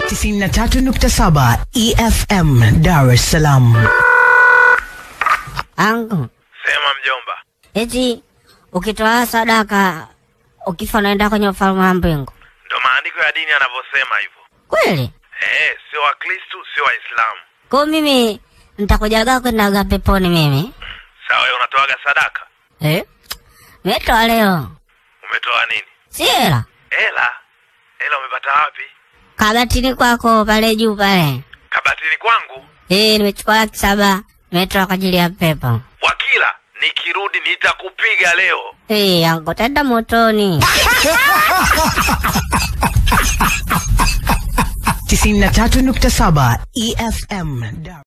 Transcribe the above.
93.7 EFM Dar es Salaam. Angu, Sema mjomba. eti ukitoa sadaka ukifa unaenda kwenye ufalme wa mbingu Ndo maandiko ya dini yanavyosema hivyo. kweli? Eh, sio Wakristu, sio Waislamu. Kwa mimi nitakujaga kwendaga peponi mimi Sawa, wewe unatoaga sadaka? eh? Nimetoa leo, Umetoa nini? si hela Hela? Hela umepata wapi? kabatini kwako pale juu pale. Kabatini kwangu. Eh, nimechukua laki saba nimetoa kwa ajili ya pepo. Wakila, nikirudi nitakupiga leo. Eh, angu tenda motoni. 93.7 EFM Dar